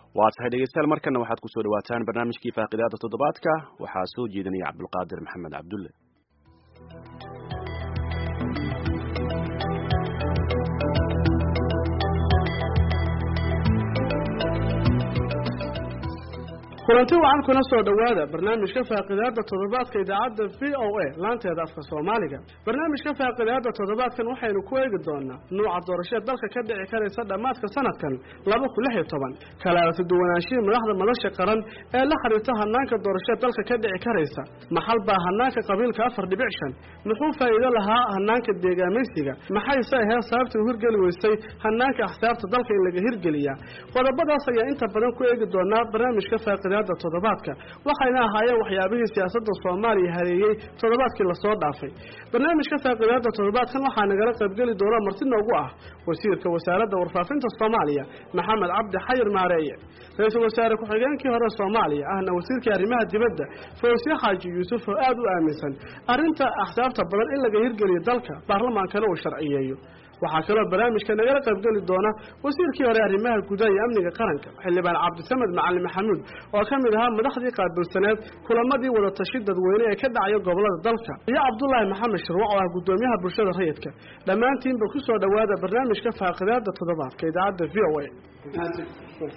waa tahay dhegeystayaal markana waxaad kusoo dhawaataan barnaamijkii faaqidaada toddobaadka waxaa soo jeedinaya cabdulqaadir maxamed cabdulle kulanti wacan kuna soo dhowaada barnaamijka faaqidaada toddobaadka idaacadda v o a laanteeda afka soomaaliga barnaamijka faaqidaada toddobaadkan waxaynu ku eegi doonaa nuuca doorashee dalka ka dhici karaysa dhammaadka sanadkan laba kun lix iyo toban kalaarati duwanaanshihii madaxda madasha qaran ee la xiriirta hanaanka doorashee dalka ka dhici karaysa maxal baa hanaanka qabiilka afar dhibic shan muxuu faa'iido lahaa hanaanka deegaamaysiga maxayse aheed sababtii u hirgeli weysay hanaanka axsaabta dalka in laga hirgeliyaa qodobadaas ayaa inta badan ku eegi doonaa barnaamijka faaqida toddobaadka waxayna ahaayeen waxyaabihii siyaasadda soomaaliya hareeyey toddobaadkii lasoo dhaafay barnaamijka faaqidaada toddobaadkan waxaa nagala qaybgeli doona marti noogu ah wasiirka wasaaradda warfaafinta soomaaliya maxamed cabdi xayir maareeye ra-iisul wasaare ku-xigeenkii hore soomaaliya ahna wasiirkii arrimaha dibadda fawsiye xaaji yuusuf oo aada u aaminsan arrinta axsaabta badan in laga hirgeliyo dalka baarlamaankana uu sharciyeeyo waxaa kaloo barnaamijka nagala qaybgeli doona wasiirkii hore arrimaha gudaha iyo amniga qaranka xildhibaan cabdisamed macalin maxamuud oo ka mid ahaa madaxdii qaabilsaneed kulamadii wadatashi dadweyne ee ka dhacaya gobolada dalka iyo cabdulaahi maxamed shirwac oo ah guddoomiyaha bulshada rayidka dhammaantiinba ku soo dhowaada barnaamijka faaqidaada toddobaadka idaacadda v o a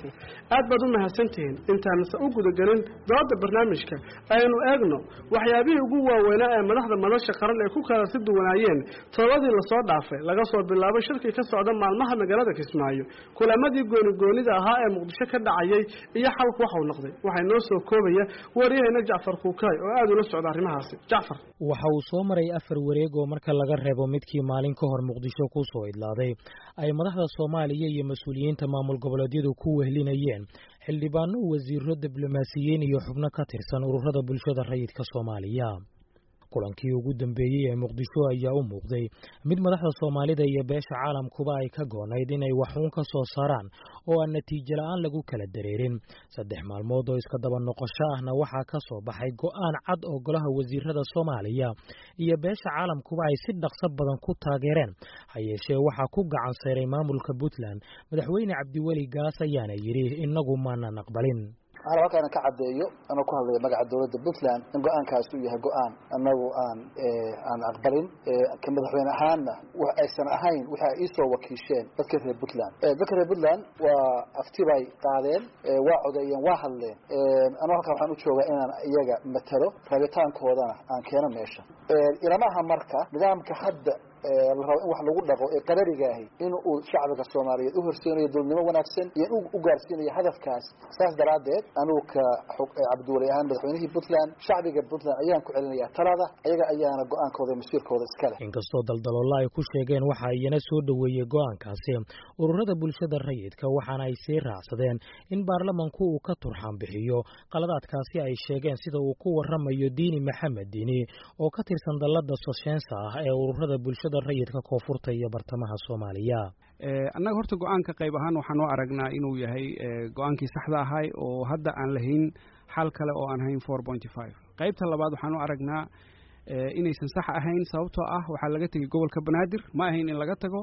aad baad u mahadsantihiin intaanse u gudagelin dooda barnaamijka aynu eegno waxyaabihii ugu waaweynaa ee madaxda madasha qaran ay ku kala si duwanaayeen todobadii lasoo dhaafay laga soo bilaabo shirkii ka socda maalmaha magaalada kismaayo kulamadii goonigoonida ahaa ee muqdisho ka dhacayay iyo xalku waxau noqday waxay noo soo koobaya waryahayna jacfar kuukaay oo aada ula socda arrimahaasi jacfar waxa uu soo maray afar wareeg oo marka laga reebo midkii maalin ka hor muqdisho ku soo idlaaday ay madaxda soomaaliya iyo mas-uuliyiinta maamul goboleedyadu ku wehlinayeen xildhibaano wasiiro diblomaasiyiin iyo xubno ka tirsan ururada bulshada rayidka soomaaliya kulankii ugu dambeeyey ee muqdisho ayaa u muuqday mid madaxda soomaalida iyo beesha caalamkuba ay ka goonayd inay waxuun ka soo saaraan oo aan natiijo la-aan lagu kala dareerin saddex maalmood oo iska daba noqosho ahna waxaa ka soo baxay go'aan cad oo golaha wasiirada soomaaliya iyo beesha caalamkuba ay si dhaqso badan ku taageereen ha yeeshee waxaa ku gacan sayray maamulka puntland madaxweyne cabdiweli gaas ayaana yidhi innagu maanan aqbalin waxaana halkaana ka caddeeyo anoo ku hadlaya magaca dowladda puntland in go-aankaas uu yahay go-aan anagu aan aan aqbalin ka madaxweyne ahaanna wax aysan ahayn waxa ay iisoo wakiisheen dadka reer puntland dadka reer puntland waa afti bay qaadeen waa codeeyeen waa hadleen anoo halkaan waxaan u joogaa inaan iyaga matalo rabitaankoodana aan keeno meesha ilamaha marka nidaamka hadda la rabo in wax lagu dhaqo ee qararigaahi in uu shacbiga soomaaliyeed u horseynayo dowladnimo wanaagsan iyo in u gaarsiinayo hadafkaas saas daraaddeed anugu ka cabdiwali ahaan madaxweynihii puntland shacbiga puntland ayaan ku celinayaa talada ayaga ayaana go-aankooda masiirkooda iska leh inkastoo daldaloolo ay ku sheegeen waxa iyana soo dhoweeyey go-aankaasi ururada bulshada rayidka waxaana ay sii raacsadeen in baarlamanku uu ka turxaan bixiyo qaladaadkaasi ay sheegeen sida uu ku waramayo diini maxamed diini oo ka tirsan dallada soshensa ah ee ururada bulshada rayidka koonfurta iyo bartamaha soomaaliya annaga horta go-aanka qayb ahaan waxaan u aragnaa inuu yahay go-aankii saxda ahay oo hadda aan lahayn xal kale oo aan hayn four pointy five qaybta labaad waxaan u aragnaa inaysan sax ahayn sababtoo ah waxaa laga tegey gobolka banaadir ma ahayn in laga tago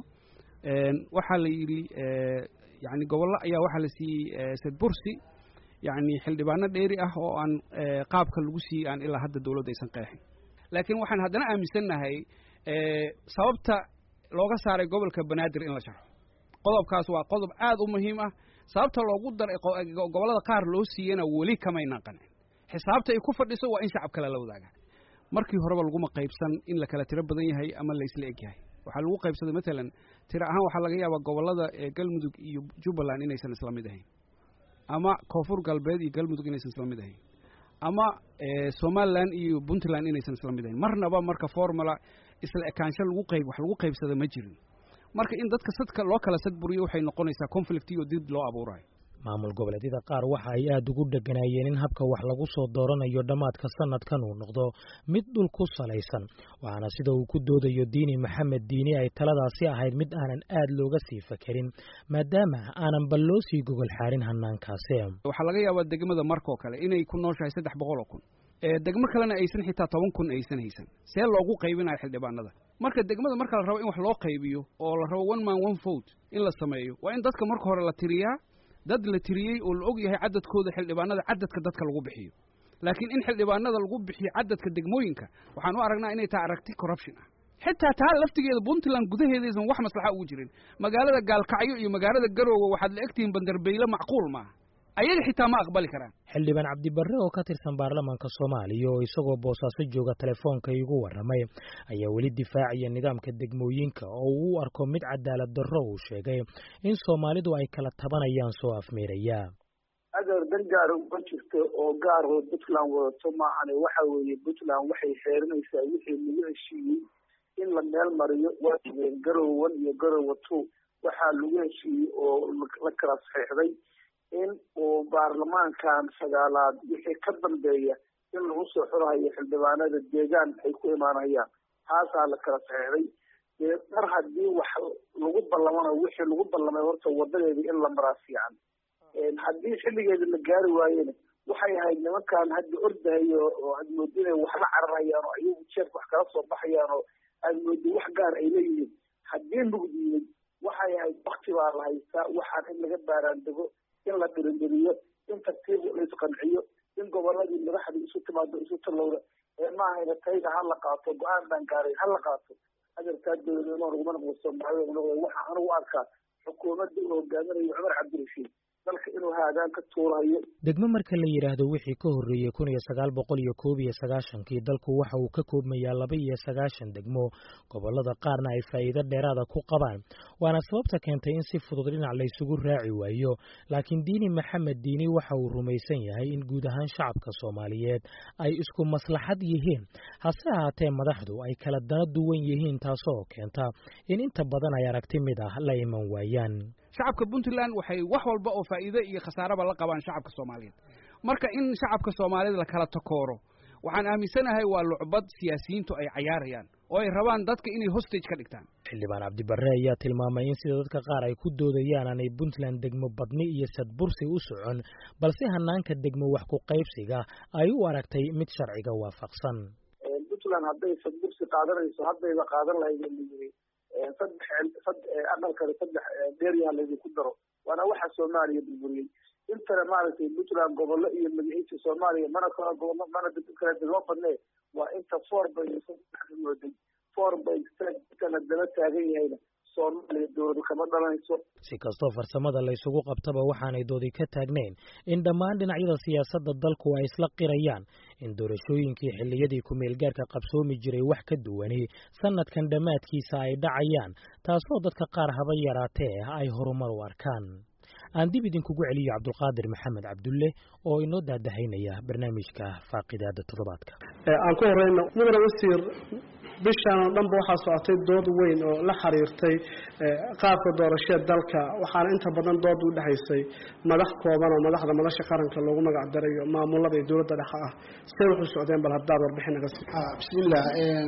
waxaa la yidhi yani gobollo ayaa waxaa la siiyey sedbursi yacni xildhibaano dheeri ah oo aan qaabka lagu siiyey aan ilaa hadda dowladda aysan qeexin laakiin waxaan haddana aaminsannahay sababta looga saaray gobolka banaadir in la sharxo qodobkaas waa qodob aad u muhiim ah sababta loogu daray gobollada qaar loo siiyena weli kamaynan qancin xisaabta ay ku fadhiso waa in shacab kale la wadaaga markii horeba laguma qaybsan in la kala tiro badan yahay ama la isla eg yahay waxaa lagu qaybsaday matalan tiro ahaan waxaa laga yaabaa gobollada galmudug iyo jubbaland inaysan isla mid ahayn ama koonfur galbeed iyo galmudug inaysan isla mid ahayn ama somalilan iyo puntland inaysan isla mid ahayn marnaba marka formula isla ekaansho lagu qayb wax lagu qaybsada ma jirin marka in dadka sadka loo kala sadburiyo waxay noqonaysaa conflict iyo dib loo abuurayo maamul goboleedyada qaar waxa ay aada ugu dheganaayeen in habka wax lagu soo dooranayo dhammaadka sanadkan uu noqdo mid dhul ku salaysan waxaana sida uu ku doodayo diini maxamed diini ay taladaasi ahayd mid aanan aad looga sii fakerin maadaama aanan bal loo sii gogol xaarin hanaankaasi waxaa laga yaabaa degmada markoo kale inay ku nooshahay saddex boqol oo kun degmo kalena aysan xitaa toban kun aysan haysan see loogu qaybinayo xildhibaanada marka degmada marka la rabo in wax loo qaybiyo oo la rabo one man one vote in la sameeyo waa in dadka marka hore la tiriyaa dad la tiriyey oo la og yahay cadadkooda xildhibaanada cadadka dadka lagu bixiyo laakiin in xildhibaanada lagu bixiyo cadadka degmooyinka waxaan u aragnaa inay tahay aragti corruption ah xitaa taa laftigeeda puntland gudaheedaysan wax maslaxa ugu jirin magaalada gaalkacyo iyo magaalada garoowe waxaad la egtihiin bandarbeyle macquul maaha ayaga xitaa ma aqbali karaan xildhibaan cabdibarre oo ka tirsan baarlamaanka soomaaliya oo isagoo boosaaso jooga telefoonka igu warramay ayaa weli difaacaya nidaamka degmooyinka oo uu u arko mid cadaalad darro uu sheegay in soomaalidu ay kala tabanayaan soo afmeeraya adeer dan gaar ma jirto oo gaar oo puntland wadato maahane waxa weeye puntland waxay xeerinaysaa wixii lagu heshiiyey in la meel mariyo waa jigeen garowan iyo garowa two waxaa lagu heshiiyey oo la kala saxiixday in uu baarlamaankan sagaalaad wixii ka dambeeya in lagu soo xurahayo xildhibaanada deegaan ay ku imaanayaan taasaa la kala saxiixday dee mar haddii wax lagu ballamana wixii lagu ballamay horta wadadeeda in la maraa fiican haddii xilligeeda la gaari waayena waxay ahayd nimankan hadda ordahayo oo aad moodi inay wax la cararayaan oo ayagu jeefka wax kala soo baxayaan oo aad moodi wax gaar ay leeyihiin haddii mugdiyey waxay ahayd wakti baa la haystaa waxaan in laga baaraandego in la dhirindhiriyo in tartiib la isqanciyo in goboladii madaxda isu timaado isu talowda ee maahayna tayda ha la qaato go-aan baan gaaray ha la qaato adeerkaa dowladnimo laguma noqdo soomaalida noqdo waxaa anigu arkaa xukuumadda uu hogaaminayo cumar cabdirashiid dalka inuu haadaan ka tuurayo degmo marka la yidhaahdo wixii ka horreeyey kun iyo sagaal boqol iyo koob iyo sagaashankii dalku waxa uu ka koobmayaa laba iyo sagaashan degmo gobollada qaarna ay faa'iido dheeraada ku qabaan waana sababta keentay in si fudud dhinac laysugu raaci waayo laakiin diini maxamed diini waxa uu rumaysan yahay in guud ahaan shacabka soomaaliyeed ay isku maslaxad yihiin hase ahaatee madaxdu ay kala dana duwan yihiin taasoo keenta in inta badan ay aragti mid ah la iman waayaan shacabka puntland waxay wax walba oo faa'iide iyo khasaaraba la qabaan shacabka soomaaliyeed marka in shacabka soomaaliyeed la kala takooro waxaan aaminsanahay waa lucbad siyaasiyiintu ay cayaarayaan oo ay rabaan dadka inay hostage ka dhigtaan xildhibaan cabdibarre ayaa tilmaamay in sida dadka qaar ay ku doodayaan aanay puntland degmo badni iyo sadbursi u socon balse hanaanka degmo wax ku qaybsiga ay u aragtay mid sharciga waafaqsan puntland hadday sadbursi qaadanayso haddayba qaadan lahayd layiri saddex aqalkale saddex dheeryaha laydinku daro waana waxa soomaaliya burburiyey intana maaragtay puntland gobollo iyo magaciisa soomaaliya mana kala gobollo mana kala degmo badne waa inta four bay mooday four bay kana daba taagan yahayna soomaaliya dowladu kama dhalanayso si kastoo farsamada laysugu qabtaba waxaanay doodi ka taagnayn in dhammaan dhinacyada siyaasadda dalku ay isla qirayaan in doorashooyinkii xilliyadii ku-meelgaarka qabsoomi jiray wax ka duwani sanadkan dhammaadkiisa ay dhacayaan taasoo dadka qaar haba yaraatee ay horumar u arkaan aan dib idinkugu celiyo cabdulqaadir maxamed cabdulle oo inoo daadahaynaya barnaamijka faaqidaada toddobaadka aan ku horeyno mudane wasiir bishaan oo dhanba waxaa socotay dood weyn oo la xiriirtay qaabka doorashee dalka waxaana inta badan dood u dhexaysay madax kooban oo madaxda madasha qaranka loogu magac daray iyo maamulada iyo dowladda dhexe ah see wuxuu socdeen bal haddaad warbixin naga sii bismillah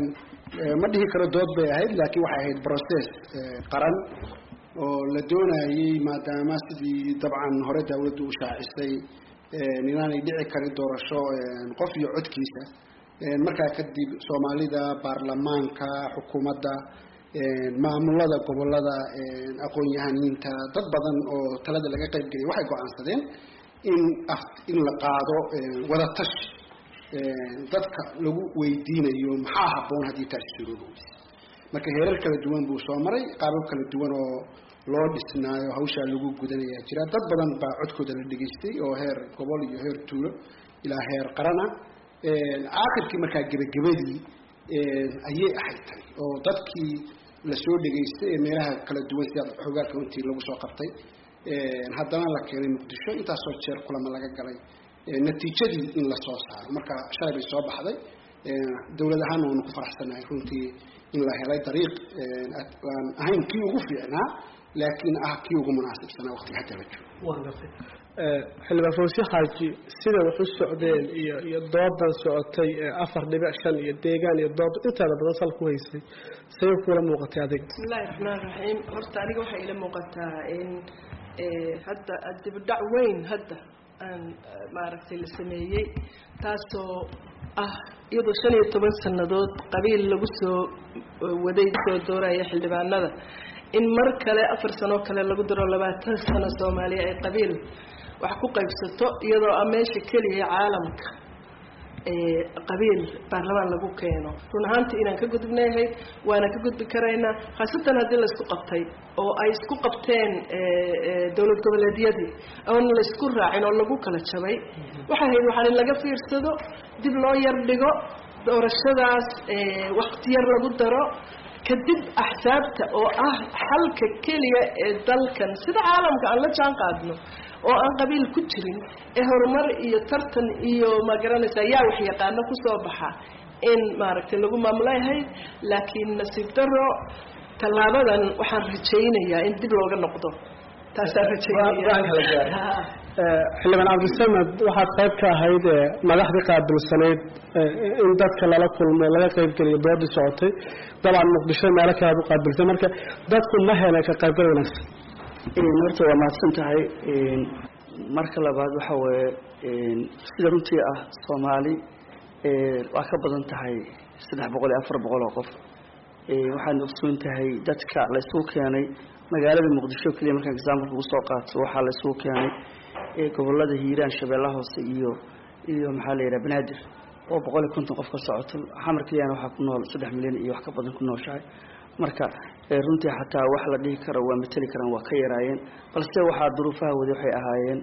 ma dhihi karo dood bay ahayd laakiin waxay ahayd process qaran oo la doonayey maadaama sidii dabcan hore dawladdu u shaacisay inaanay dhici karin doorasho qof iyo codkiisa markaa kadib soomaalida baarlamaanka xukuumadda maamulada gobolada aqoon-yahaniinta dad badan oo talada laga qayb geliyay waxay go-aansadeen in in la qaado wadatashi dadka lagu weydiinayo maxaa habboon haddii taasi suroobi weyse marka heerar kala duwan buu soo maray qaabab kala duwan oo loo dhisnaayo hawshaa lagu gudanayaa jira dad badan baa codkooda la dhegaystay oo heer gobol iyo heer tuulo ilaa heer qarana aakhirkii markaa gebagabadii ayay ahayd tani oo dadkii lasoo dhegaystay ee meelaha kala duwan sida xogaalka intii lagu soo qabtay haddana la keenay muqdisho intaasoo jeer kulama laga galay natiijadii in lasoo saaro marka shalay bay soo baxday dowlad ahaanna waanu ku faraxsanahay runtii in la helay dariiq aan ahayn kii ugu fiicnaa laakiin ah kii ugu munaasibsanaa waqtiga hadda la joogo xildhibaan fawsi xaaji sida wax u socdeen iyo iyo doodan socotay afar dhibic shan iyo deegaan iyo dood intaada badan sal ku haysay say kula muuqatay adiga bismillahi raxmaan raxiim horta aniga waxay ila muuqataa in hadda dibudhac weyn hadda aan maaragtay la sameeyey taasoo ah iyadoo shan iyo toban sannadood qabiil lagu soo waday soo dooraya xildhibaanada in mar kale afar sanoo kale lagu daro labaatan sano soomaaliya ay qabiil wax ku qaybsato iyadoo ah meesha keliya caalamka qabiil baarlamaan lagu keeno run ahaantii inaan ka gudubnayahay waana ka gudbi karaynaa khaasatan haddii laysku qabtay oo ay isku qabteen dowlad goboleedyadii oon laysku raacin oo lagu kala jabay waxay ahayd waxaan in laga fiirsado dib loo yar dhigo doorashadaas wakti yar lagu daro kadib axsaabta oo ah xalka keliya ee dalkan sida caalamka aan la jaan qaadno oo aan qabiil ku jirin ee horumar iyo tartan iyo ma garanaysaa yaa wax yaqaano kusoo baxa in maaragtay lagu maamulayahay laakiin nasiib daro tallaabadan waxaan rajaynayaa in dib looga noqdo taasaan rajaynaya xildhibaan cabdisamed waxaad qayb ka ahayd madaxdii qaabilsanayd in dadka lala kulmo laga qaybgeliyo doodii socotay dabcan muqdisho meelo kale aad u qaabilsay marka dadku ma heleen ka qaybgal wanaagsan horta waa mahadsan tahay marka labaad waxa weeye sida runtii ah soomaali waa ka badan tahay saddex boqol iyo afar boqol oo qof waxaadna ogsoon tahay dadka la isugu keenay magaalada muqdisho keliya markaan example ugu soo qaato waxaa la isugu keenay gobolada hiiraan shabeellaha hoose iyo iyo maxaa la yidhaha banaadir oo boqol iyo konton qof ka socoto xamar keliyana waxaa ku nool saddex milyan iyo wax ka badan ku nooshahay marka runtii xataa wax la dhihi karo waa mateli karaan waa ka yaraayeen balse waxaa duruufaha wadi waxay ahaayeen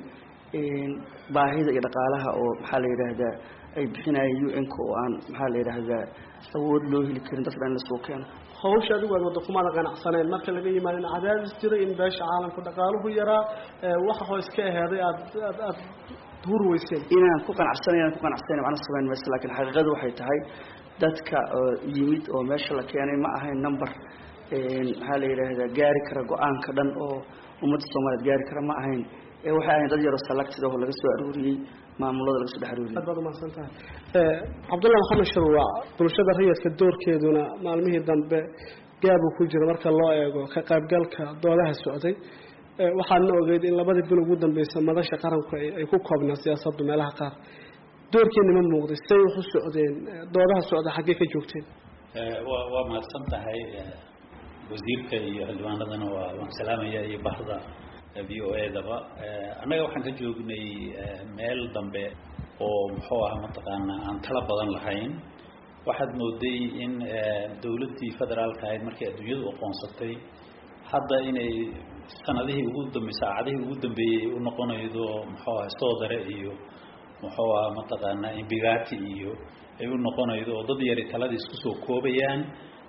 baahida iyo dhaqaalaha oo maxaa la yidhaahdaa ay bixinayeen un-ka oo aan maxaa la yidhaahdaa awood loo heli karin dadka dhan lasoo keeno hawsha adigu aad wadda kumaada qanacsaneen marka laga yimaado in cadaadis jiray in beesha caalamku dhaqaaluhu yaraa waxa hoos ka aheeday aad aad aad hurweyseen inaan ku qanacsanayn inaan ku qanacsanayn macna samayn mayso laakiin xaqiiqadu waxay tahay dadka yimid oo meesha la keenay ma ahayn number maxaa la yidhaahdaa gaari kara go-aanka dhan oo ummadda soomaaliyeed gaari kara ma ahayn waxay ahayn dad yaroo selected oo laga soo aruuriyey maamulada laga soo dhex aruuriyey aad baad umahadsan tahay cabdullahi maxamed sharwaac bulshada rayidka doorkeeduna maalmihii dambe gaabuu ku jira marka loo eego ka qaybgalka doodaha socday waxaadna ogeyd in labadii bil ugu dambeysa madasha qaranku ay ku koobnaa siyaasaddu meelaha qaar doorkeena ma muuqday say wax u socdeen doodaha socda xaggee ka joogteen wa waa mahadsan tahay wasiirka iyo xildhibaanadana waa waan salaamaya iyo bahda v o a daba annaga waxaan ka joognay meel dambe oo muxuu aha mataqaanaa aan tala badan lahayn waxaad mooday in dawladdii federaalka ahayd markay adduunyadu aqoonsatay hadda inay sanadihii ugu dambe saacadihii ugu dambeeyey u noqonaydo muxuu aha soodare iyo muxuu aha mataqaanaa imbigati iyo ay u noqonaydo oo dad yari taladii isku soo koobayaan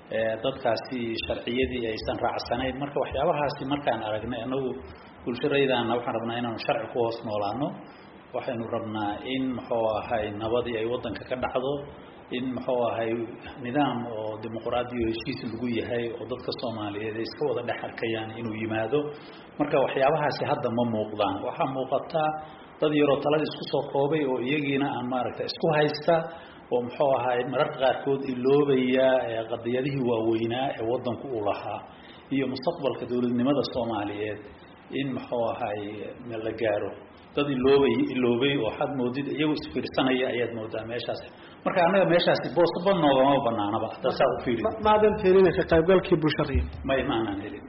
dadkaasi sharciyadii aysan raacsanayn marka waxyaabahaasi markaan aragnay anagu bulshadaydaana waxaan rabnaa inaanu sharci ku hoos noolaano waxaynu rabnaa in muxuu ahay nabadii ay waddanka ka dhacdo in muxuu ahay nidaam oo dimuqraadi o heshiis lagu yahay oo dadka soomaaliyeed ay iska wada dhex arkayaan inuu yimaado marka waxyaabahaasi hadda ma muuqdaan waxaa muuqataa dad yaroo talada isku soo koobay oo iyagiina aan maaragta isku haysta oo muxuu ahay mararka qaarkood iloobaya qadiyadihii waaweynaa ee waddanku u lahaa iyo mustaqbalka dowladnimada soomaaliyeed in muxuu ahay la gaaro dad iloobay iloobay oo waxaad moodid iyagu isfiirsanaya ayaad moodaa meeshaas marka annaga meeshaasi boosaba noogama banaanaba hadda saa u fiiri maadan helin ka qaybgalkii bulshariya may ma aanan helin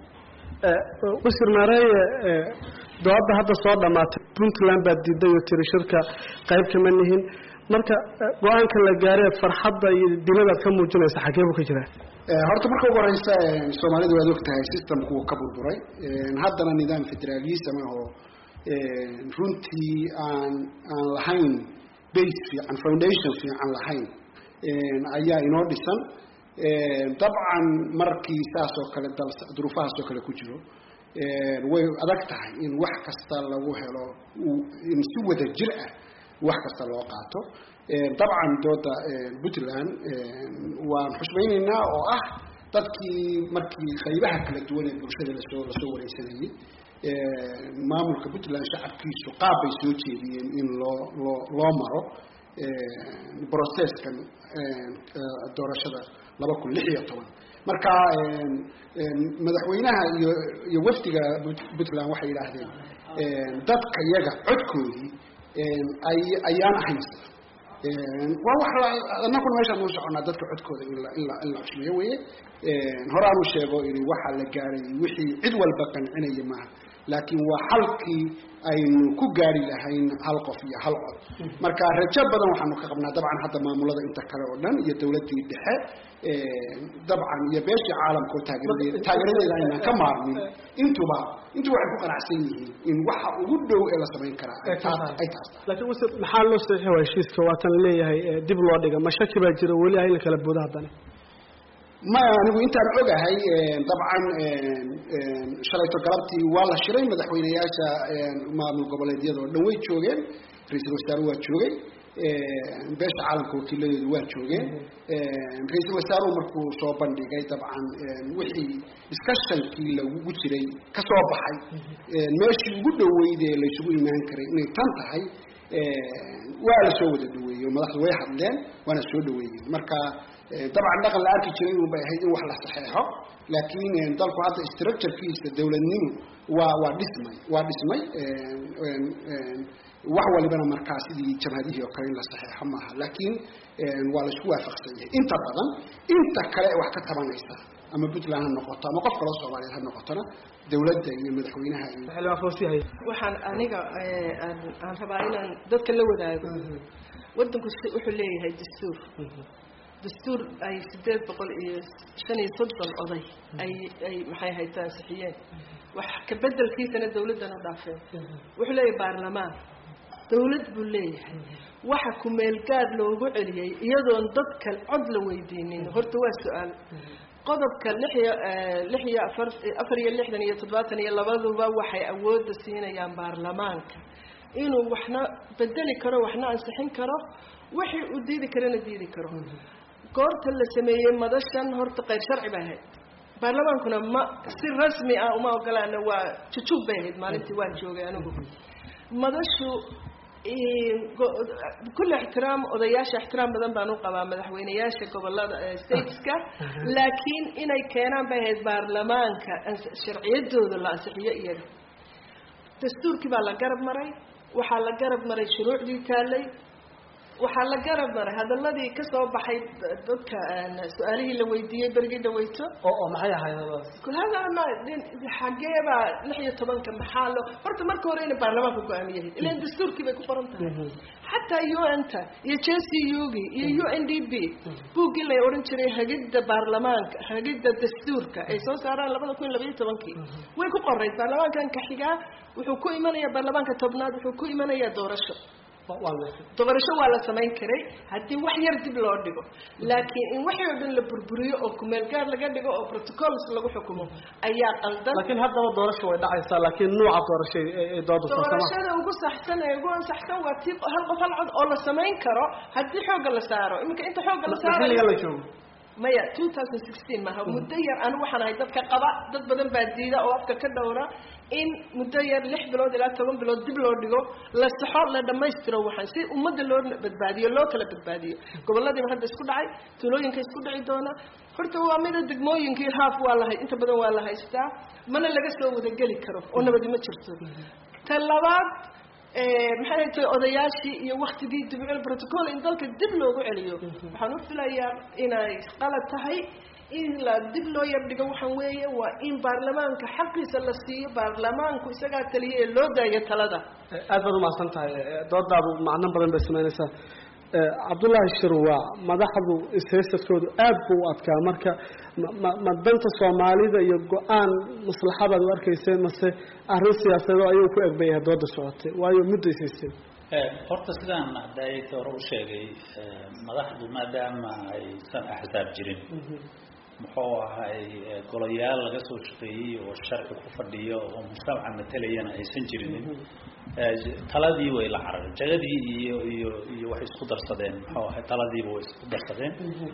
wasiir maareeye dooda hadda soo dhamaatay puntland baad diiday oo tiri shirka qayb kama nihin marka go-aanka la gaareed farxadda iyo diladaad ka muujinaysa xagee buu ka jiraa horta marka ugu horeysa soomaalidu waad og tahay systemku ka burburay haddana nidaam federalism ah oo runtii aan aan lahayn base fiican foundation fiican lahayn ayaa inoo dhisan dabcan markii saas oo kale dal duruufahaas oo kale ku jiro way adag tahay in wax kasta lagu helo in si wada jir ah wax kasta loo qaato dabcan dooda puntland waan xushmaynaynaa oo ah dadkii markii qaybaha kala duwan ee bulshada lasoo lasoo wareysanayay maamulka puntland shacabkiisu qaab bay soo jeediyeen in loo loo loo maro processkan doorashada laba kun lix iyo toban marka madaxweynaha iyo iyo wafdiga puntland waxay yidhaahdeen dadka iyaga codkoodii ay ayaan ahayn waa wax anaguna meeshaan u soconaa dadka codkooda in la in la in la cusmeeyo weye horaan u sheego ini waxa la gaaray wixii cid walba qancinaya maaha laakiin waa xalkii aynu ku gaari lahayn hal qof iyo hal cod marka rajo badan waxaanu ka qabnaa dabcan hadda maamulada inta kale oo dhan iyo dawladdii dhexe dabcan iyo beeshii caalamka oo taageeradeeda taageeradeeda aynaan ka maarmin intuba intuba waxay ku qanacsan yihiin in waxa ugu dhow ee la samayn karaa ay taas ay taas laakiin wase maxaa loo saxiixi waa heshiiska waatan leeyahay dib loo dhiga ma shaki baa jira weli ah in la kala boodo haddana maya anigu intaan ogahay dabcan shalayto galabtii waa la shiray madaxweyneyaasha maamul goboleedyada oo dhan way joogeen ra-iisul wasaare waa joogay beesha caalamka wakiiladeedu waa joogeen ra-iisul wasaaruhu markuu soo bandhigay dabcan wixii discussionkii lagu jiray ka soo baxay meeshii ugu dhoweyd ee laysugu imaan karay inay tan tahay waa la soo wada dhaweeyey oo madaxdu way hadleen waana soo dhaweeyeen marka dabcan dhaqan la arki jiray unbay ahayd in wax la saxeexo laakiin dalku hadda structurekiisa dawladnimo waa waa dhismay waa dhismay wax walibana markaa sidii jabhadihii oo kale in la saxeexo maaha laakiin waa la isku waafaqsan yahay inta badan inta kale wax ka tabanaysa ama puntland ha noqoto ama qof kaloo soomaaliyeed ha noqotona dawladda iyo madaxweynaha iyo waxaan aniga aan rabaa inaan dadka la wadaago wadanku wuxuu leeyahay dastuur dastuur ay sideed boqol iyo shan iyo soddon oday ay ay maxay hayta ansixiyeen wax kabedelkiisana dawladdan u dhaafeen wuxuu leeyahay baarlamaan dawlad buu leeyahay waxa ku-meelgaad loogu celiyey iyadoon dadka cod la weydiinin horta waa su-aal qodobka lix iyo lix iyo afar afar iyo lixdan iyo toddobaatan iyo labaduba waxay awoodda siinayaan baarlamaanka inuu waxna bedeli karo waxna ansixin karo wixii uu diidi karana diidi karo goorta la sameeyey madashan horta qayr sharci bay ahayd baarlamaankuna ma si rasmi ah uma ogolaana waa jujub bay ahayd maalintii waan joogay anigu madashu kulle ixtiraam odayaasha ixtiraam badan baan u qabaa madaxweyneyaasha gobolada stateska laakiin inay keenaan bay ahayd baarlamaanka sharciyadooda la ansixiyo iyaga dastuurkii baa la garab maray waxaa la garab maray shuruucdii taalay waxaa la garab maray hadaladii kasoo baxay dadka su-aalihii la weydiiyey berigii dhaweyto oo maxay ahayd kulhadana xageebaa lix iyo tobanka maxaa loo horta marka hore inay baarlamaanka go-aamiyahayd ilan dastuurkii bay ku qoran tahay xataa u n ta iyo j c u gi iyo u n d b buuggii la odhan jiray hagidda baarlamaanka hagidda dastuurka ay soo saaraan labada kun iyo labaiyo tobankii way ku qorayd baarlamaankan ka xigaa wuxuu ku imanayaa baarlamaanka tobnaad wuxuu ku imanayaa doorasho doorasho waa la samayn karay haddii wax yar dib loo dhigo laakiin in waxii oo dhan la burburiyo oo kumeel gaar laga dhigo oo protocols lagu xukumo ayaa qaldan laakiin haddaba doorasho way dhacaysaa laakiin nuuca doorasho ay dooda doorashada ugu saxsan ee ugu ansaxsan waa tii hal qof hal cod oo la samayn karo haddii xoogga la saaro iminka inta xoogga la saarayo la joogo maya two thousand sixteen maaha muddo yar anigu waxaan ahay dadka qaba dad badan baa diida oo afka ka dhowra in muddo yar lix bilood ilaa toban bilood dib loo dhigo la saxo la dhammaystiro waxaan si ummadda loo badbaadiyo loo kala badbaadiyo goboladiiba hadda isku dhacay tuulooyinka isku dhici doona horta waa mida degmooyinkii haaf waa lahay inta badan waa la haystaa mana laga soo wadageli karo oo nabadi ma jirto ta labaad maxay tay odayaashii iyo waktigii dibcil protocol in dalka dib loogu celiyo waxaan u filayaa inay qalad tahay in la dib loo yardhigo waxaan weeye waa in baarlamaanka xaqiisa la siiyo baarlamaanku isagaa taliya ee loo daayo talada aad baad umahadsan tahay doodaadu macno badan bay samaynaysaa cabdullaahi shirwaa madaxdu ishaysadkoodu aad buu u adkaa marka ma ma danta soomaalida iyo go-aan maslaxadaad u arkayseen mase arrin siyaasadeed oo ayuu ku egbayahay dooda socotay waayo muddo ishaysteen horta sidaan hadayta hore u sheegay madaxdu maadaama aysan axsaab jirin muxuu ahay golayaal laga soo shaqeeyey oo sharci ku fadhiyo oo mujtamaca matalayana aysan jirinin taladii way la carareen jagadii iyo iyo iyo waxay isku darsadeen muxuu ahay taladiiba way isku darsadeen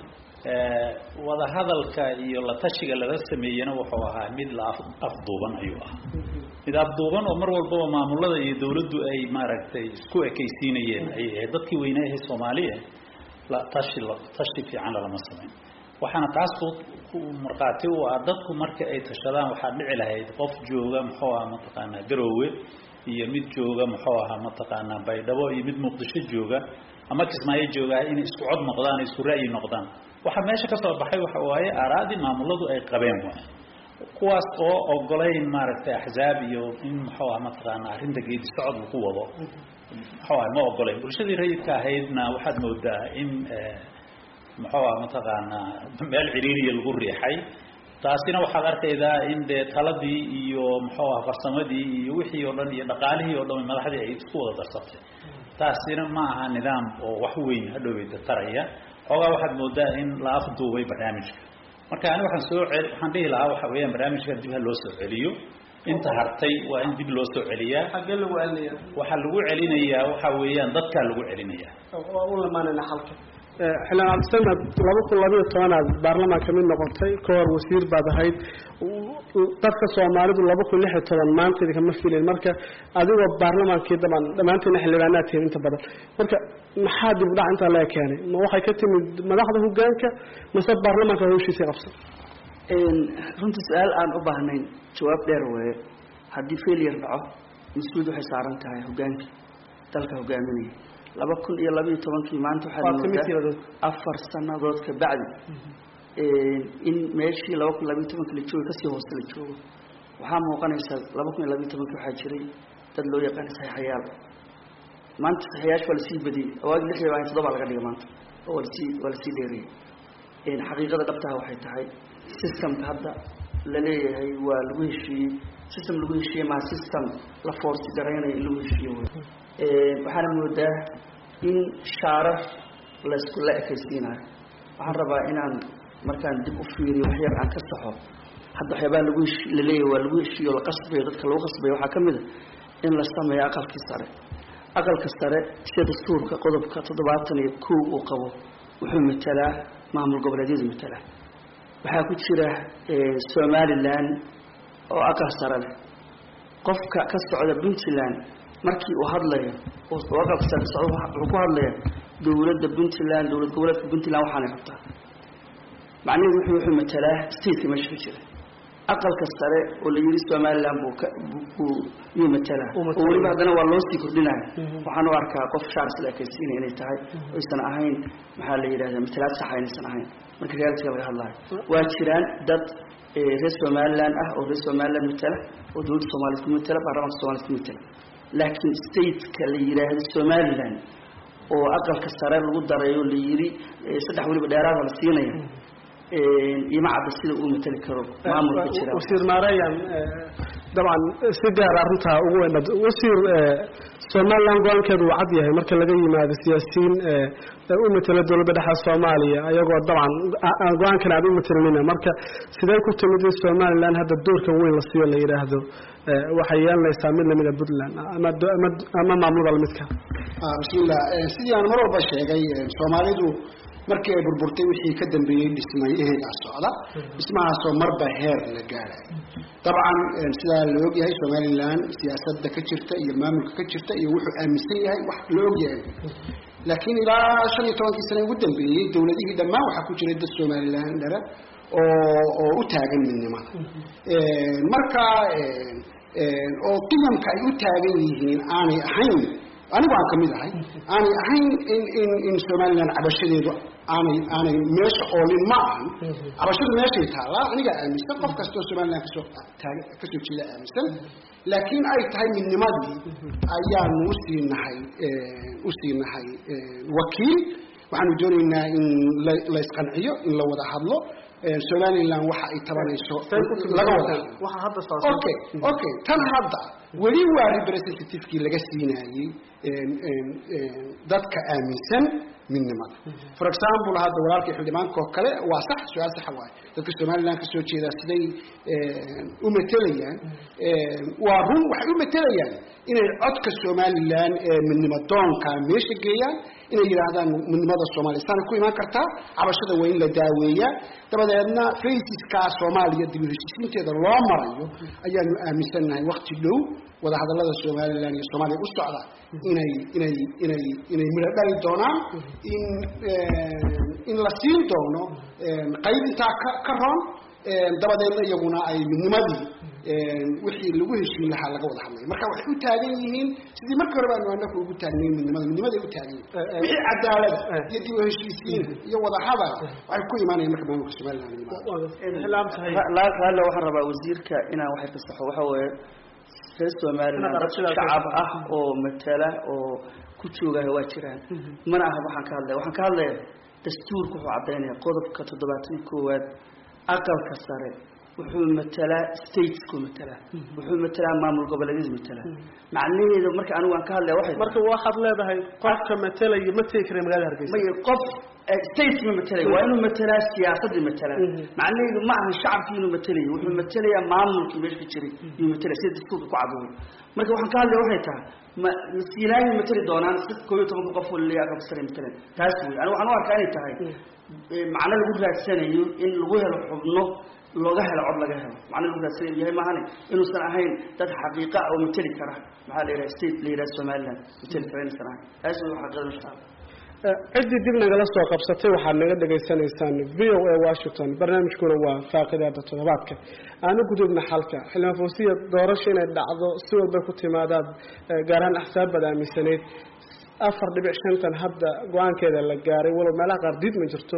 wadahadalka iyo la tashiga lala sameeyena wuxuu ahaa mid la afduuban ayuu ahaa mid afduuban oo mar walbaba maamulada iyo dawladdu ay maaragtay isku ekaysiinayeen ayay ahayd dadkii weynayahay soomaaliya la tashi tashi fiican lalama samayn waxaana taas ku markhaati u ah dadku marka ay tashadaan waxaa dhici lahayd qof jooga muxuu ah mataqaanaa garoowe iyo mid jooga muxuu ahaa mataqaanaa baydhabo iyo mid muqdisho jooga ama kismaayo jooga inay isku cod noqdaan isku ra'yi noqdaan waxaa meesha ka soo baxay waxa waaye aaraadii maamuladu ay qabeen waay kuwaas oo ogolayn maaragtay axzaab iyo in muxuu aha mataqaanaa arrinta geedi socod lagu wado muxuu aha ma ogolayn bulshadii rayidka ahaydna waxaad moodaa in muxuu aha mataqaanaa meel ciriiriya lagu riixay taasina waxaad arkaydaa in dee taladii iyo muxuu aha farsamadii iyo wixii oo dhan iyo dhaqaalihii oo dhan madaxdii ay isku wada darsatay taasina ma aha nidaam oo wax weyn hadhoweyda taraya xoogaa waxaad moodaa in la afduubay barnaamijka marka ani waxaan soo cel waxaan dhihi lahaa waxa weeyaan barnaamijka dib ha loo soo celiyo inta hartay waa in dib loo soo celiyaa xaggee lagu celinaya waxaa lagu celinayaa waxa weeyaan dadkaa lagu celinayaa waa u lamaanayna xalka xildhibaan cabdisamed laba kun labayo tobanaad baarlamaanka mid noqotay ka hor wasiir baad ahayd dadka soomaalidu laba kun lix iyo toban maanteeda kama filayn marka adigoo baarlamaankii daban dhammaanteena xildhibaanaad tihiin inta badan marka maxaa dib u dhac intaa laga keenay ma waxay ka timid madaxda hogaanka mase baarlamaanka hawshiisii qabsan runtii su-aal aan u baahnayn jawaab dheer weeye haddii failure dhaco mas-uuliyad waxay saaran tahay hogaanka dalka hogaaminaya laba kun iyo labaiyo tobankii maanta waxaad moodaa afar sanadood ka bacdi in meeshii laba kun labaiyo tobanka la jooga kasii hoose la joogo waxaa muuqanaysa laba kun iyo labaiyo tobankii waxaa jiray dad loo yaqaana saxiixayaal maanta saxiixayaasha waa lasii badiyey awaagi lixdii baa toddoba laga dhigay maanta oo waa lasii waa lasii dheeriyey xaqiiqada dhabtaha waxay tahay systemka hadda la leeyahay waa lagu heshiiyey system lagu heshiiyey maa system la forsi garaynayo in lagu heshiiyo wey waxaana moodaa in shaarar laysku la ekaysiinayo waxaan rabaa inaan markaan dib u fiiriyo wax yar aan ka saxo hadda waxyaabaha lagu heshi laleeyahay waa lagu heshiiyo la qasbayo dadka lagu qasbayo waxaa ka mid a in la sameeyo aqalkii sare aqalka sare sida dastuurka qodobka toddobaatan iyo kow uu qabo wuxuu matalaa maamul goboleedyadu matalaa waxaa ku jira somalilan oo aqal sare leh qofka ka socda puntland markii uu hadlayo oo aqalka sare socdo wuxuu ku hadlaya dowladda puntland dowlad goboleedka puntland waxaanay rabtaa macnaheedu wuxuu wuxuu matalaa stateka meesha ka jira aqalka sare oo la yiri somaliland buu ka buu yuu matalaa oo weliba haddana waa loo sii kordhinaya waxaan u arkaa qof shaars la ekaysiinaya inay tahay oysan ahayn maxaa la yidhahdaa matalaad saxa inaysan ahayn marka realitiga laga hadlayo waa jiraan dad reer somaliland ah oo reer somaliland matala oo dowladda soomaaliyed ku matala baarlamaanka soomaaliyed ku matala laakiin stateka la yidhaahdo somaliland oo aqalka sare lagu darayo la yiri saddex weliba dheeraada la siinaya ima cadda sida uu matali karo maamulka jira wasiir maareyan dabcan si gaar arrintaa ugu weyn wasiir somaliland go-aankeedu uu cad yahay marka laga yimaado siyaasiyiin u matala dowladda dhexe soomaaliya ayagoo dabcan aan go-aankan aad u matalinina marka sidee ku timid in somaliland hadda doorkan weyn la siiyo la yidhaahdo waxay yeelanaysaa mid lamida puntland ama ama maamulada lamidka bismillah sidii aan mar walba sheegay soomaalidu markii ay burburtay wixii ka dambeeyey dhismay ehegaa socda dhismahaasoo marba heer la gaadhay dabcan sidaa la ogyahay somaliland siyaasadda ka jirta iyo maamulka ka jirta iyo wuxuu aaminsan yahay wax la ogyahay laakiin ilaa shan iyo tobankii sane ugu dambeeyey dowladihii dhammaan waxaa ku jiray dad somaliland dhara oo oo u taagan midnimada marka oo qiyamka ay u taagan yihiin aanay ahayn anigu aan kamid ahay aanay ahayn in in in somaliland cabashadeedu aanay aanay meesha oolin ma ahan cabashadu meeshay taallaa anigaa aaminsan qof kastoo somaliland kasoo taag kasoo jeeda aaminsan laakiin ay tahay midnimadii ayaanu usii nahay usii nahay wakiil waxaanu doonaynaa in la la isqanciyo in la wada hadlo somaliland waxa ay tabanayso laga wada okay okay tan hadda weli waa representativekii laga siinayey dadka aaminsan midnimada for example hadda walaalkii xildhibaanka oo kale waa sax su-aal saxa waaye dadka somaliland kasoo jeeda siday u matelayaan waa run waxay u matelayaan inay codka somaliland ee midnimo doonka meesha geeyaan inay yidhaahdaan midnimada soomaaliya saana ku imaan kartaa cabashada waa in la daaweeyaa dabadeedna faisiska soomaaliya dib u heshiisiinteeda loo marayo ayaanu aaminsannahay wakti dhow wadahadallada somaliland iyo soomaaliya u socda inay inay inay inay midho dhali doonaan in in la siin doono qayb intaa ka ka roon dabadeedna iyaguna ay midnimadii wixii lagu heshiin lahaa laga wada hadlay marka waxay u taagan yihiin sidii markii hore baanu anaku ugu taagnayn midnimada midnimaday u taagan yihiin wixii cadaalada iyo dib u heshiisiin iyo wada hadal waxay ku imaanayaan marka maamulka somaliland raalle waxaan rabaa wasiirka inaan waxay fasaxo waxa weeye reer somaliland dad shacab ah oo matala oo ku joogaha waa jiraan mana aha waxaan ka hadlaya waxaan ka hadlaya dastuurka wuxuu caddaynaya qodobka toddobaatan iyo koowaad aqalka sare wuxuu matalaa statesku matalaa wuxuu matalaa maamul goboleedyadu matalaa macnaheedu marka anigu aan ka hadlaya waxay marka waxaad leedahay qofka matalaya ma tegi kara magaalada hargeysa may qof state ma matalay waa inuu matalaa siyaasadii matalaa macnaheedu ma aha shacabkii inuu matalayo wuxuu matalayaa maamulkii meesha ka jiray yuu matalaya sida dastuurka ku cadooy marka waxaan ka hadlaya waxay tahay ma masiilaayay matali doonaan si koob iyo tobanka qof waliya aqalka sare matalan taas wey anigu waxaan u arkaa inay tahay macno lagu raadsanayo in lagu helo xubno looga helo cod laga helo macno lagu raadsanayo yahay maahane inuusan ahayn dad xaqiiqa oo matali kara maxaa la yidhaha state la yidhaha somaliland matali kara inuusan ahayn taas wey xaqiiqada meesha taala ciddii dib nagala soo qabsatay waxaad naga dhagaysanaysaan v o a washington barnaamijkuna waa faaqidaada toddobaadka aanu gudubna xalka xildhibaan fawsiya doorasho inay dhacdo si walba ku timaadaad gaar ahaan axsaabbaad aaminsanayd afar dhibic shantan hadda go-aankeeda la gaaray walow meelaha qaar diid ma jirto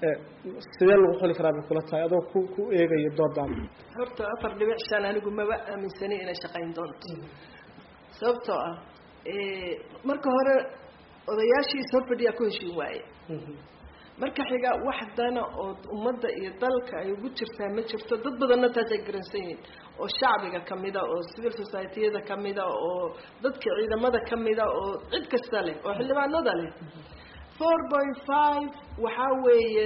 sidee lagu xuli karaa bay kula tahay adoo ku ku eegaya doodaada horta afar dhibic shan anigu maba aaminsanay inay shaqayn doonto sababtoo ah marka hore odayaashiis hor fadhiyaa ku heshiin waaye marka xiga wax dana oo ummadda iyo dalka ay ugu jirtaa ma jirto dad badanna taas ay garansan yihiin oo shacbiga kamida oo civil society-yada kamida oo dadka ciidamada kamida oo cid kasta leh oo xildhibaanada leh four point five waxaa weeye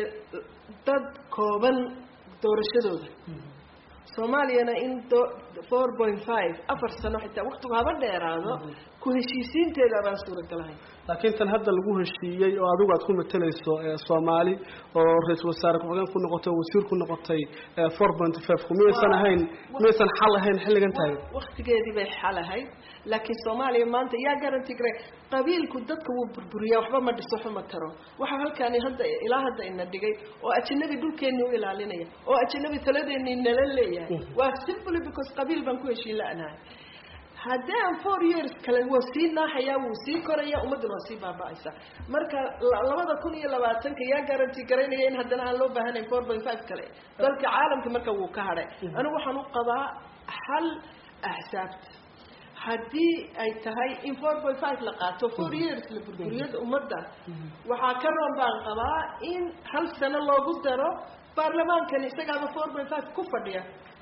dad kooban doorashadooda soomaaliyana in four point five afar sano xitaa waktigu haba dheeraado ku heshiisiinteeda baan suuragalahay laakiin tan hadda lagu heshiiyey oo adigu aad ku matalayso soomaali oo ra-iisul wasaare ku-xigeen ku noqotay oo wasiir ku noqotay four point five ku miyaysan ahayn miyaysan xal ahayn xilligan tahay waktigeedii bay xal ahayd laakiin soomaaliya maanta yaa garanti garay qabiilku dadka wuu burburiyaa waxba ma dhiso xuma taro waxaa halkaani hadda ilaa hadda ina dhigay oo ajanabi dhulkeeni u ilaalinaya oo ajanabi taladeeni nala leeyahay waa simply because qabiil baan ku heshiin la-nahay haddii aan four years kale waa sii naaxayaa wuu sii koraya ummadduna waa sii baaba-aysa marka labada kun iyo labaatanka yaa garanti garaynaya in haddana aan loo baahanayn four point five kale dalka caalamka marka wuu ka hadhay anigu waxaan u qabaa xal axsaabta haddii ay tahay in four point five la qaato four years la burburiyada ummadda waxaa ka roon baan qabaa in hal sano loogu daro baarlamaankani isagaaba four point five ku fadhiya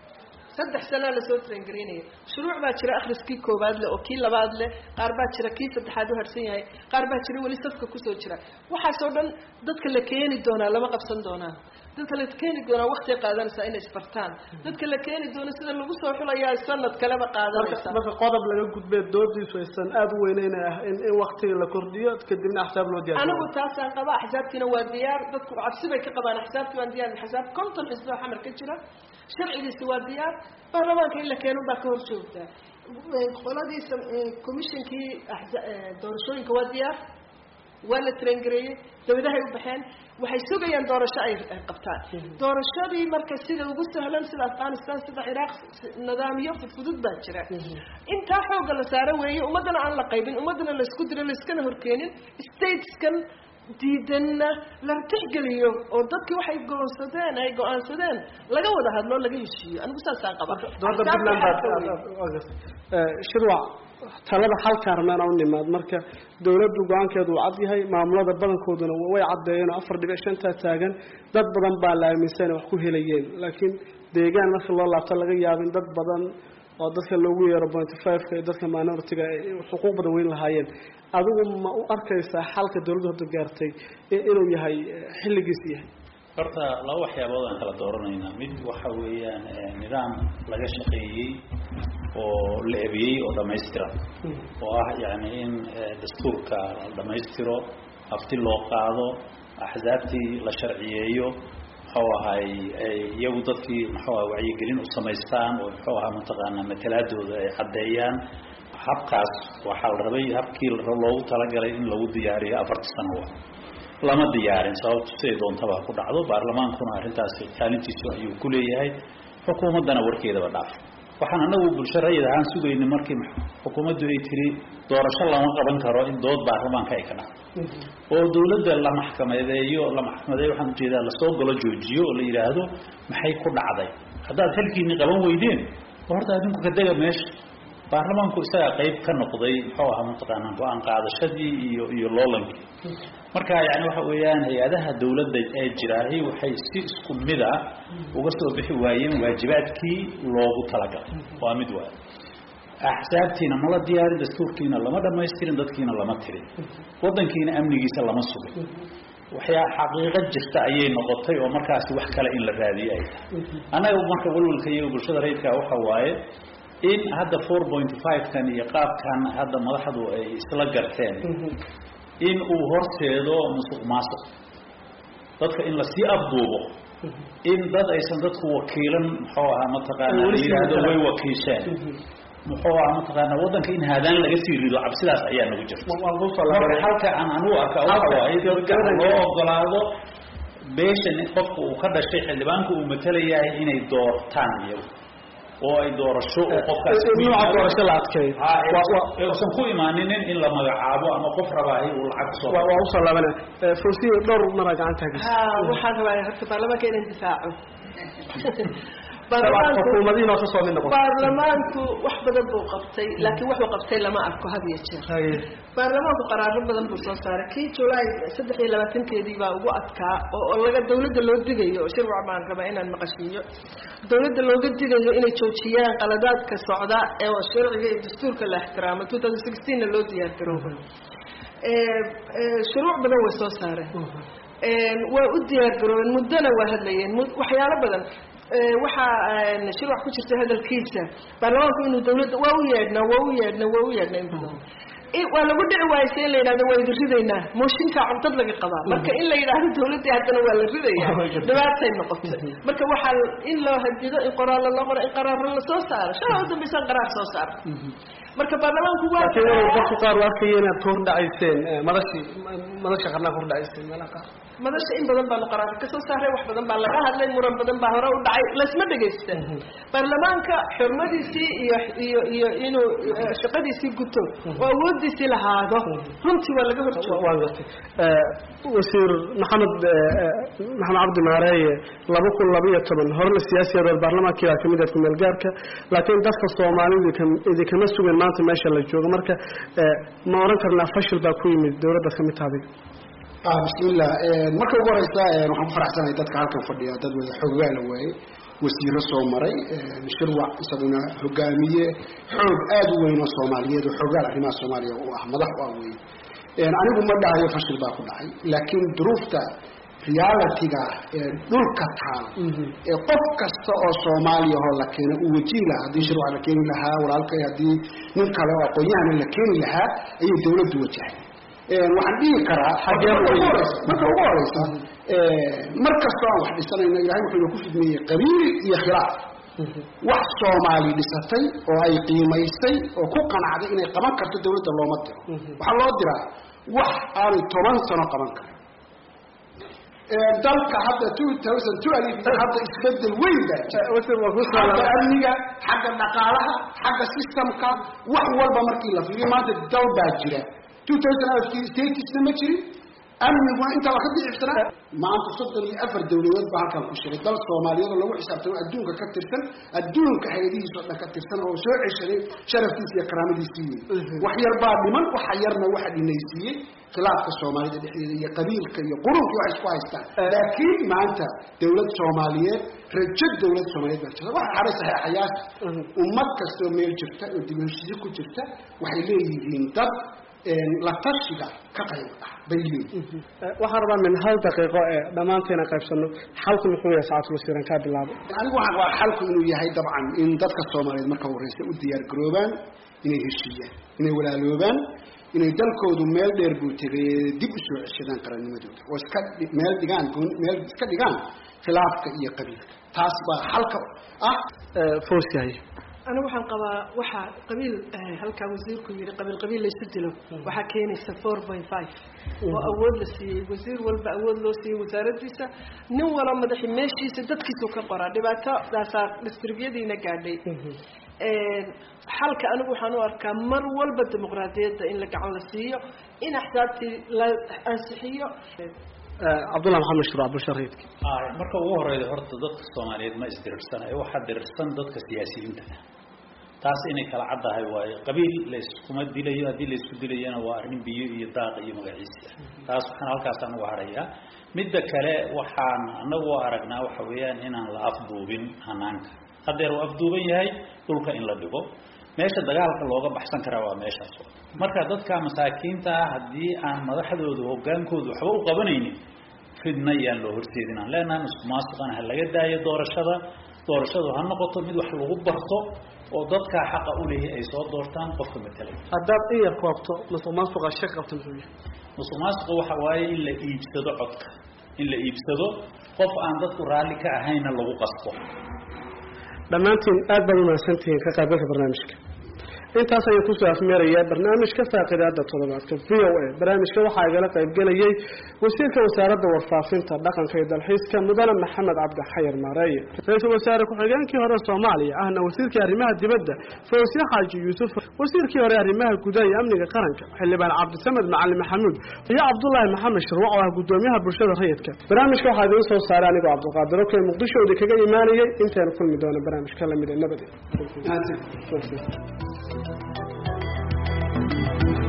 saddex sanaa lasoo traingaraynaya shuruuc baa jira akhriskii koowaad leh oo kii labaad leh qaar baa jira kii saddexaad u harsan yahay qaar baa jira weli safka kusoo jira waxaasoo dhan dadka la keeni doonaa lama qabsan doonaan dadka la keeni doonaa waktiay qaadanaysaa inay isbartaan dadka la keeni doono sida lagu soo xulayaa sanad kaleba qaadanaysa marka qodob laga gudbee doodiisu aysan aada u weyneyn ah in in waktiga la kordhiyo kadibna axsaab loo diyaar anigu taasaan qaba axsaabtiina waa diyaar dadku cabsi bay ka qabaan axsaabti waan diyaar axsaab konton xisboo xamar ka jira sharcigiisa waa diyaar baarlamaanka in la keeno baa ka hor joogtaa qoladii commissionkii doorashooyinka waa diyaar waa la traingareeyey dawladahay u baxeen waxay sugayaan doorasho ay qabtaan doorashadii marka sida ugu sahlan sida afghanistan sida ciraaq nidaamyo fudfudud baa jira intaa xooga la saaro weeye ummaddana aan la qaybin ummaddana laisku diro laiskana horkeenin stateskan diidanna la tixgeliyo oo dadkii waxay goonsadeen ay go-aansadeen laga wada hadlo laga heshiiyo anigu saasaan qaba dooda puntland baad shirwac talada xalkaan rabna inaan u nimaad marka dawladdu go-aankeedu uu cad yahay maamulada badankooduna way caddeeyeen oo afar dhibic shantaa taagan dad badan baa la aaminsan inay wax ku helayeen laakiin deegaan marka loo laabto laga yaabo in dad badan oo dadka loogu yeero pointy five-ka iyo dadka minority-ga xuquuq badan weyn lahaayeen adigu ma u arkaysaa xalka dawladdu hadda gaartay inuu yahay xilligiis yahay horta laba waxyaabood aan kala dooranaynaa mid waxa weeyaan nidaam laga shaqeeyey oo la ebiyey oo dhamaystiran oo ah yani in dastuurka la dhamaystiro hafti loo qaado axsaabtii la sharciyeeyo muxuu ahay iyagu dadkii muxuu aha wacyigelin u samaystaan oo muxuu ahaa mataqaanaa matalaadooda ay caddeeyaan habkaas waxaa la rabay habkii loogu talagalay in lagu diyaariyo afarta sano lama diyaarin sababtu siday doontaba ku dhacdo baarlamaankuna arrintaasi kaalintiisu ayuu ku leeyahay xukuumaddana warkeedaba dhaaf waxaan anagu bulsho rayid ahaan sugayna markii xukuumaddu ay tiri doorasho lama qaban karo in dood baarlamaanka ay ka dhacdo oo dawladda la maxkamadeeyo la maxkamadeeyo waxaan ujeedaa lasoo galo joojiyo oo la yidhaahdo maxay ku dhacday haddaad xilkiini qaban weydeen horta adinku ka dega meesha baarlamaanku isagaa qayb ka noqday muxuu ahaa mataqaanaa go-aan qaadashadii iyo iyo loolankii marka yani waxa weeyaan hay-adaha dawladda ee jiraahi waxay si isku mid ah uga soo bixi waayeen waajibaadkii loogu talagalay waa mid waay axsaabtiina mala diyaarin dastuurkiina lama dhamaystirin dadkiina lama tirin wadankiina amnigiisa lama sugin waxyaa xaqiiqo jirta ayay noqotay oo markaasi wax kale in la raadiyo ay tahay annaga marka walwalka iyo bulshada rayidka waxa waaye in hadda four point five kan iyo qaabkan hadda madaxdu ay isla garteen in uu horseedo musuq maasuq dadka in lasii abduubo in dad aysan dadku wakiilan muxuu ahaa mataqaana la yidhaahdo way wakiisheen muxuu ahaa mataqaana waddanka in haadaan laga sii rido cabsidaas ayaa nagu jirta marka halka aan anugu arka waxa waaye dadka loo ogolaado beeshan qofka uu ka dhashay xildhibaanka uu matalayahay inay doortaan iyagu oo ay doorasho oo qofkaasi nooca doorasho la adkeeyo uusan ku imaaninin in la magacaabo ama qof rabaahi uu lacag kusoo waa waa usoo laabanaya fawsiyo dhowr mara gacanta hagis ha waxaan rabaa horta baarlamaanka inaan difaaco xukuumadihiin oo kasoo mid noqon baarlamaanku wax badan buu qabtay laakiin wuxuu qabtay lama arko had iyo jeer baarlamaanku qaraaro badan buu soo saaray kii julaay saddex iyo labaatankeedii baa ugu adkaa oo laga dawladda loo digayo shirwac baan rabaa inaan maqashiiyo dawladda looga digayo inay joojiyaan qaladaadka socda ee sharciga iyo dastuurka la ixtiraamo two thousand sixteenna loo diyaar garooba shuruuc badan way soo saareen waa u diyaar garoobeen muddona waa hadlayeen waxyaalo badan waxaa shirwac ku jirta hadalkiisa baarlamaanku inuu dawladda waa u yeedhnaa waa u yeedhnaa waa u yeedhnaa in badan waa lagu dhici waayse in la yidhahdo waa idin ridaynaa mooshinkaa cuntad laga qabaa marka in la yidhaahdo dawladdii haddana waa la ridayaa dhibaatay noqotay marka waxaa in loo hadido in qoraallo loo qoro in qaraaro lasoo saaro shala u dambaysan qaraar soo saaro marka baarlamaanku waa dadku qaar u arkaya inaad ka hordhacayseen madashii madasha qarnaa ka hordhacayseen meelaha qaar madasha in badan baanu qaraarka ka soo saaray wax badan baa laga hadlay muran badan baa hore u dhacay laysma dhegaysta baarlamaanka xurmadiisii iyo iyo iyo inuu shaqadiisii guto oo awoodiisii lahaado runtii waa laga horjooga waan gartay wasiir maxamed maxamed cabdi maareeye laba kun labaiyo toban horena siyaasiyadood baarlamaankii baa kamid ahed kumeel gaarka laakiin dadka soomaalida idinkama sugan maanta meesha la joogo marka ma oran karnaa fashil baa ku yimid dawladdaad kamid taha adiga bismillah marka ugu horeysa waxaan ku faraxsanahay dadka halkan fadhiya dad wada xoogaa la waaye wasiiro soo maray shirwac isaguna hogaamiye xoog aada u weyn oo soomaaliyeed oo xoogaal arrimaha soomaaliya u ah madax u ah wey anigu ma dhahayo fashil baa ku dhacay laakiin duruufta realitiga ee dhulka taal ee qof kasta oo soomaaliya oo la keena uu wajihi lahaa haddii shirwac la keeni lahaa walaalkay haddii nin kale oo aqoon-yahana la keeni lahaa ayay dawladdu wajahay waxaan dhihi karaa marka ugu horeysa mar kastoo aan wax dhisanayno ilahay wuxuu ku fidmeeyey qabiil iyo khilaaf wax soomaali dhisatay oo ay qiimaysay oo ku qanacday inay qaban karto dawladda looma diro waxaa loo diraa wax aanay toban sano qaban karin dalka hadda two thousand twelve hadda isbedel weyn baa jira xagga amniga xagga dhaqaalaha xagga systemka wax walba markii la fiiriyo maanta dal baa jira two thousand alfkii statisna ma jirin amniguna intaa waa ka dicifsanaa maanta soddon iyo afar dawladood baa halkan ku shiray dal soomaaliyeed oo lagu xisaabtamo adduunka ka tirsan adduunka hay-adihiis oo dhan ka tirsan oo soo ceshaday sharaftiisa iyo karaamadiisii wey wax yar baa dhiman waxa yarna waxa dhinaysiiyey khilaafka soomaalida dhexdeeda iyo qabiilka iyo qurunki waxay isku haystaan laakiin maanta dawlad soomaaliyeed rajo dawlad soomaaliyeed baa jirta waxa haray saxeexayaasha ummad kastoo meel jirta oo dib heshiisyo ku jirta waxay leeyihiin dad la tashiga ka qayb ah bay leeyihiin waxaan rabaa min hal daqiiqo ee dhammaanteena qaybsano xalku muxuu yahay sacadul wasiiran kaa bilaabo anigu waxaan waa xalku inuu yahay dabcan in dadka soomaaliyeed marka horeysa u diyaar garoobaan inay heshiiyaan inay walaaloobaan inay dalkoodu meel dheer buu tegay dib u soo ceshadaan qarannimadooda oo iska meel dhigaan meel iska dhigaan khilaafka iyo qabiilka taas baa xalka ah foosyahay anigu waxaan qabaa waxaa qabiil halkaa wasiirku yidhi qabiil qabiil laysu dilo waxaa keenaysa four point five oo awood la siiyey wasiir walba awood loo siiyey wasaaradiisa nin walo madaxi meeshiisa dadkiisu ka qoraa dhibaatadaasaa distribyadiina gaadhay xalka anigu waxaan u arkaa mar walba dimuqraadiyadda in la gacan la siiyo in axsaabtii la ansixiyo cabdullah maxamed shuraac bulshariidka marka ugu horeyda horta dadka soomaaliyeed ma isdirirsanayo waxaa dirirsan dadka siyaasiyiinta ah taas inay kala caddahay waayo qabiil layskuma dilayo haddii laysku dilayana waa arrin biyo iyo daaq iyo magaciisi ah taas waxaan halkaasaan uga harayaa midda kale waxaan anagu aragnaa waxa weeyaan inaan la afduubin hanaanka haddeer uu afduuban yahay dhulka in la dhigo meesha dagaalka looga baxsan karaa waa meeshaas marka dadka masaakiinta ah haddii aan madaxdooda hogaankooda waxba u qabanaynin fidna yaan loo horseedin aan leenahay isku maasuqana ha laga daayo doorashada doorashadu ha noqoto mid wax lagu barto oo dadkaa xaqa u leeyahay ay soo doortaan qofka matalay haddaad in yar koobto musuq maasuqa shaq qabta muxuu yahay musuq maasuqa waxa waaye in la iibsado codka in la iibsado qof aan dadku raalli ka ahayna lagu qasbo dhammaantiin aad baad umahadsantihiin ka qaybgalka barnaamijka intaas ayaan kusoo afmeerayaa barnaamijka faaqidaada toddobaadka v o a barnaamijka waxaa igala qaybgelayay wasiirka wasaaradda warfaafinta dhaqanka iyo dalxiiska mudane maxamed cabdi xayar maareeye ra-iisul wasaare ku-xigeenkii hore soomaaliya ahna wasiirkii arrimaha dibadda fawsiye xaaji yuusuf wasiirkii hore arrimaha gudaha iyo amniga qaranka xildhibaan cabdisamed macalin maxamuud iyo cabdulaahi maxamed shirwac oo ah gudoomiyaha bulshada rayidka barnaamijka waxaa idiin soo saaray anigoo cabdiqaadir okey muqdishoodii kaga imaanayay intaynu kulmi doono barnaamijka lamid ee nabade